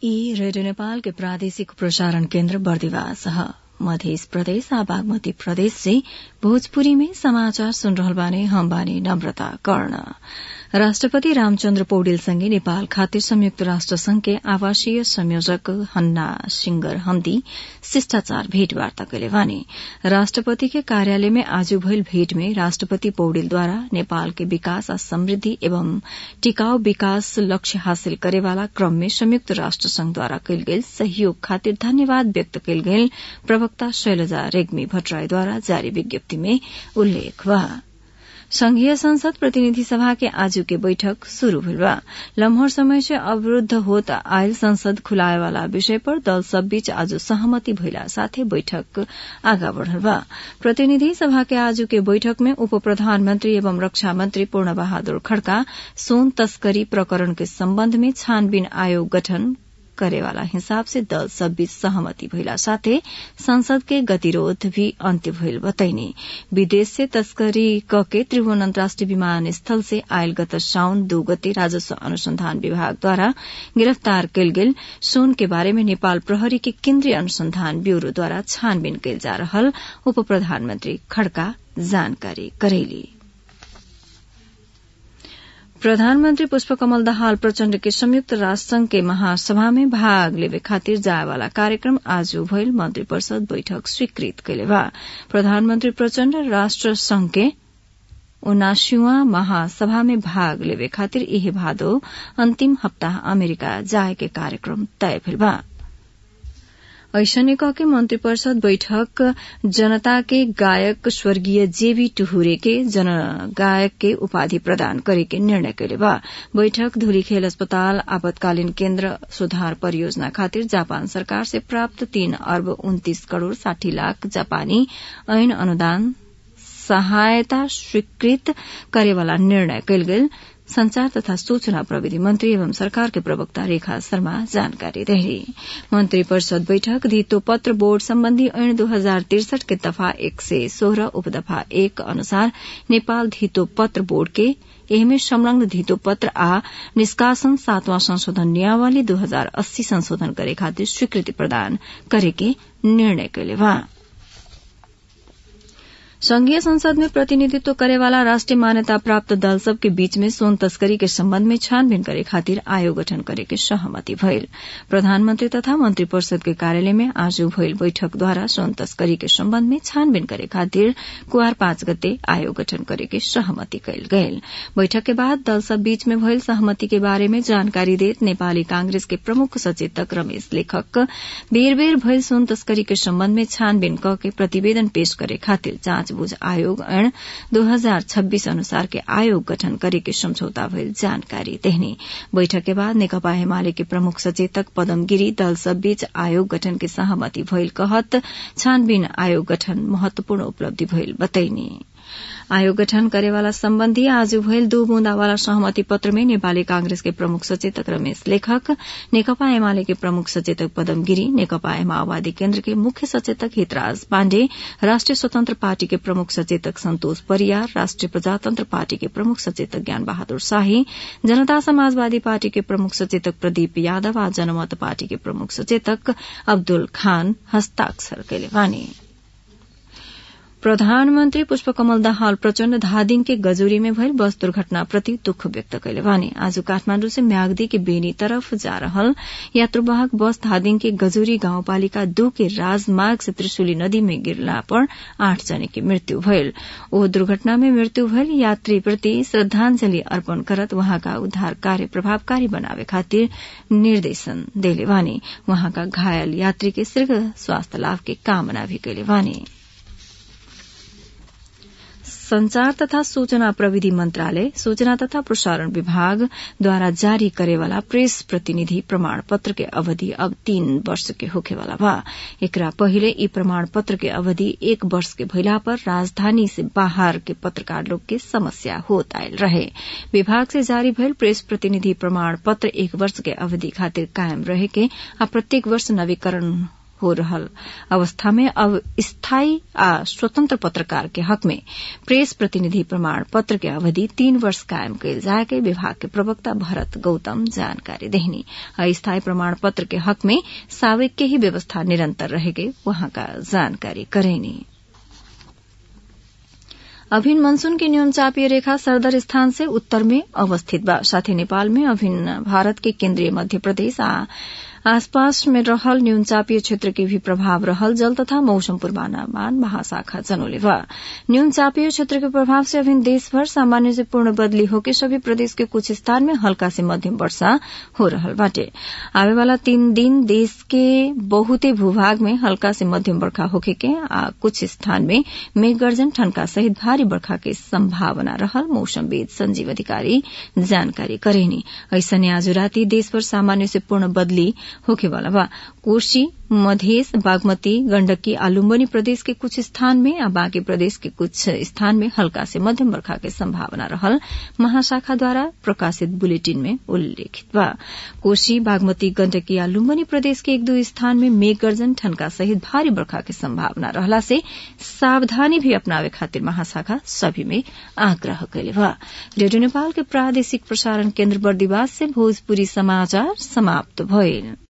ई रेडियो नेपाल के प्रादेशिक प्रसारण केन्द्र बर्दिवास ह मध्य प्रदेश आ बागमती प्रदेश से भोजपुरी में समाचार सुन रहल बानी हम बानी नम्रता कर्ण राष्ट्रपति रामचन्द्र पौडेलसँगै नेपाल खातिर संयुक्त राष्ट्र संघके आवासीय संयोजक हन्ना सिंगर हम्दी शिष्टाचार भेटवार्ता कैले बानी राष्ट्रपति के कार्यालय में आज भइल भेट में राष्ट्रपति पौडेलद्वारा नेपाल के विकास आ समृद्धि एवं टिकाऊ विकास लक्ष्य हासिल करेवाला क्रम में संयुक्त राष्ट्र संघद्वारा कैल गेल सहयोग खातिर धन्यवाद व्यक्त कैल गेल प्रवक्ता शैलजा रेग्मी भट्टराईद्वारा जारी विज्ञप्ति में उल्लेख बा संघीय संसद प्रतिनिधि सभा के आजू के बैठक शुरू भइल बा लम्हर समय से अवरूद्ध होत आयल संसद खुलाए वाला विषय पर दल सब बीच आज सहमति भइला साथे बैठक आगा बढ़ल बा प्रतिनिधि सभा के आजू के बैठक में उप प्रधानमन्त्री एवं रक्षा मन्त्री पूर्ण बहादुर खड़का सोन तस्करी प्रकरण के सम्बन्ध में छानबीन आयोग गठन करेवाला हिसाब से दल सब बीच सहमति भइला साथे संसद के गतिरोध भी अन्त्य भइल बतैनी विदेश से तस्करी कके त्रिभुवन अन्तर्राष्ट्रिय विमानस्थल से आयल गत साउन दू गते राजस्व अनुसंधान विभागद्वारा गिरफ्तार कैल गेल सोन के बारे में नेपाल प्रहरी के केन्द्रीय अनुसंधान ब्यूरोद्वारा छानबीन कैल जा रहल उप प्रधानमन्त्री खड़का जानकारी करैली प्रधानमन्त्री पुष्पकमल दाहाल प्रचण्ड के संयुक्त राष्ट्र संघ के महासभा में भाग लेवे खातिर जायवाला कार्यक्रम आज भइल मन्त्री परिषद बैठक स्वीकृत कैले बा प्रधानमन्त्री प्रचण्ड राष्ट्र संघ के उनासीवा महासभा में भाग लेवे खातिर यही भादो अन्तिम हप्ताह अमेरिका जाए के कार्यक्रम तय भेल बा ऐसने के मंत्री परिषद बैठक जनता के गायक स्वर्गीय जेबी टुहुरे के जन गायक के उपाधि प्रदान करे के निर्णय कैले बा बैठक धुलीखेल अस्पताल आपतकालीन केन्द्र सुधार परियोजना खातिर जापान सरकार से प्राप्त तीन अर्ब उन्तीस करोड़ साठी लाख जापानी ऐन अनुदान सहायता स्वीकृत करेवाला निर्णय कैल गेल संचार तथा सूचना प्रविधि मंत्री एवं सरकार के प्रवक्ता रेखा शर्मा जानकारी रहे मंत्री परिषद बैठक धितो पत्र बोर्ड सम्बन्धी ऐन दो हजार तिरसठ के दफा एक सय सोह्र उपदफा एक अनुसार नेपाल धितो पत्र बोर्ड के एहमे संलग्न धितो पत्र आ निष्कासन सातवां संशोधन नियमावली दो हजार अस्सी संशोधन करे खातिर स्वीकृति प्रदान करे के निर्णय कैले बा संघीय संसद में प्रतिनिधित्व करेवाला राष्ट्रीय मान्यता प्राप्त दल सब के बीच में सोन तस्करी के संबंध में छानबीन करे खातिर आयोग गठन करे के सहमति भइल प्रधानमन्त्री तथा मंत्री परिषद के कार्यालय में आज भइल बैठक द्वारा सोन तस्करी के संबंध में छानबीन करे खातिर कुआर पाँच गते आयोग गठन करे के सहमति कैल गयल बैठक के बाद दल सब बीच में भइल सहमति के बारे में जानकारी देत नेपाली कांग्रेस के प्रमुख सचेतक रमेश लेखक बेर बेर भइल सोन तस्करी के संबंध में छानबीन क के प्रतिवेदन पेश करे खातिर जाँच बुझ आयोग ऐन दो हजार छब्बीस अनुसार के आयोग गठन करे के सम्झौता भइल जानकारी देहनी बैठक के बाद नेकपा एमाले के प्रमुख सचेतक पदम गिरी दल सब बीच आयोग गठन के सहमति भइल कहत छानबीन आयोग गठन महत्वपूर्ण उपलब्धि भइल बतैनी आयोग गठन करेवाला सम्बन्धी आज भइल दू बूंदावाला सहमति पत्र में नेपाली कांग्रेस के प्रमुख सचेतक रमेश लेखक नेकपा एमाले के प्रमुख सचेतक पदम गिरी नेकपा माओवादी केन्द्र के मुख्य सचेतक हितराज पाण्डे राष्ट्रिय स्वतन्त्र पार्टी के प्रमुख सचेतक सन्तोष परियार राष्ट्रिय प्रजातन्त्र पार्टी के प्रमुख सचेतक ज्ञान बहादुर शाही जनता समाजवादी पार्टी के प्रमुख सचेतक प्रदीप यादव आ जनमत पार्टी के प्रमुख सचेतक अब्दुल खान हस्ताक्षर कैले बानी प्रधानमन्त्री पुष्पकमल दाहाल प्रचण्ड धादिङ के गजोरी में भइल बस दुर्घटना प्रति दुःख व्यक्त कैले बानी आज काठमाण्डु से म्याग्दी के बेनी तरफ जा रहल यात्रुवाहक बस धादिङ के गजोरी गाउँपालिका दू के राजमार्ग से त्रिशुली नदी में गिरला पर आठ जने की मृत्यु भइल ओ दुर्घटना में मृत्यु भइल यात्री प्रति श्रद्धांजलि अर्पण करत वहाँका उद्धार कार्य प्रभावकारी बनावे खातिर निर्देशन देले बानी वहाँका घायल यात्री के शीघ्र स्वास्थ्य लाभ के कामना भी कैले बानी संचार तथा सूचना प्रविधि मंत्रालय सूचना तथा प्रसारण विभाग द्वारा जारी करेवाला प्रेस प्रतिनिधि प्रमाण पत्र के अवधि अब तीन वर्ष के होखेवाला बा एकरा पहिले ई प्रमाण पत्र के अवधि एक वर्ष के भइला पर राजधानी से बाहर के पत्रकार लोग के समस्या होत आयल रहे विभाग से जारी भइल प्रेस प्रतिनिधि प्रमाण पत्र एक वर्ष के अवधि खातिर कायम रहे के आ प्रत्येक वर्ष नवीकरण हो रहल अवस्था में अब स्थायी आ स्वतंत्र पत्रकार के हक में प्रेस प्रतिनिधि प्रमाण पत्र के अवधि तीन वर्ष कायम कयल जाए के विभाग के प्रवक्ता भरत गौतम जानकारी देहनी अस्थायी प्रमाण पत्र के हक में साविक के ही व्यवस्था निरंतर रहेगे वहां का जानकारी करेनी अभिन्न मनसून की न्यून चापीय रेखा सरदर स्थान से उत्तर में अवस्थित बा साथै नेपाल में अभिन्न भारत के केन्द्रीय मध्य प्रदेश आ आसपास में रहल न्यून चापीय क्षेत्र के भी प्रभाव रहल जल तथा मौसम पूर्वानुमान महाशाखा जनोले बा न्यून चापीय क्षेत्र के प्रभाव से अभिन्न देशभर सामान्य से पूर्ण बदली होके सभी प्रदेश के कुछ स्थान में हल्का से मध्यम वर्षा हो रहल बाटे आवे वाला तीन दिन देश के बहुते भूभाग में हल्का से मध्यम बरखा होके के आ कुछ स्थान में मेघ गर्जन ठनका सहित भारी बरखा के संभावना रहल मौसमविद संजीव अधिकारी जानकारी करेनी ऐसने आज राति देशभर सामान्य से पूर्ण बदली होखेवाला बा कोशी मधेस बागमती गण्डकी आ लुम्बनी प्रदेश के कुछ स्थान में आ बाँकी प्रदेश के कुछ स्थान में हल्का से मध्यम बरखा के संभावना रहल महाशाखा द्वारा प्रकाशित बुलेटिन में उल्लेखित बा कोशी बागमती गण्डकी आ लुम्बनी प्रदेश के एक दो स्थान में मेघ गर्जन ठनका सहित भारी बरखा के संभावना रहला से सावधानी भी अपनावे खातिर महाशाखा सभी में आग्रह कैले बा रेडियो नेपाल के प्रादेशिक प्रसारण केन्द्र बर्दिवास से भोजपुरी समाचार समाप्त भइल